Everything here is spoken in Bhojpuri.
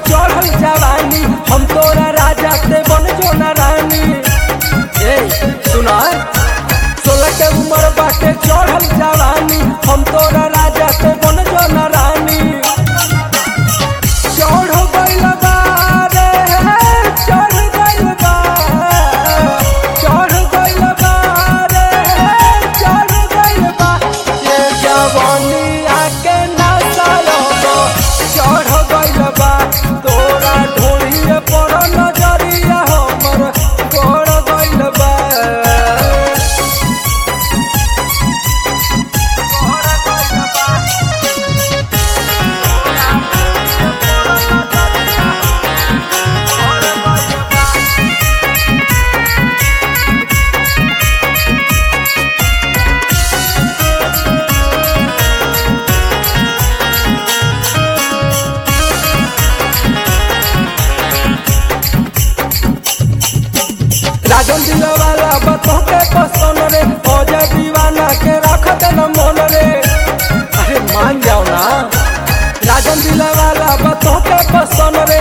चढ़ल जवानी हम तोरा राजा ते बन जो ना रानी ए सुना सोलह के उम्र बाटे चढ़ल जवानी हम तोरा राजा ते बन जो ना रानी चढ़ गइल बा रे चढ़ गइल बा चढ़ गइल बा रे चढ़ गइल बा ये जवानिया के नशा चढ़ गइल बा तोरा ढोलिए पर नजरिया हमर गड़ गइल बा राजन दिया वाला बतो के पसंद रे अजय दीवाना के रख देना मन रे अरे मान जाओ ना राजन दिला वाला बतो के पसंद रे